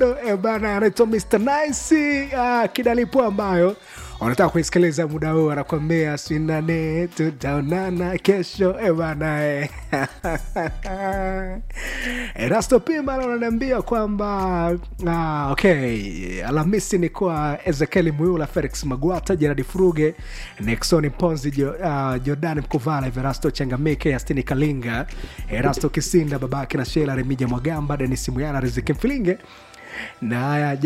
Eh, bana anaitwa Mr. Nice uh, kidalipo ambayo wanataka kuisikiliza muda huu, anakwambia sinane tutaonana kesho eh, bana eh. Erasto Pima ananiambia kwamba ah, okay, Alhamisi ni kwa Ezekieli Muyula, Felix Magwata, Jeradi Furuge, Nixon Ponzi, jo, uh, Jordan Mkuvala, Everasto Changamike, Yastini Kalinga, Erasto Kisinda, babake na Shela Remija Mwagamba, Denis Muyala, Riziki Mfilinge na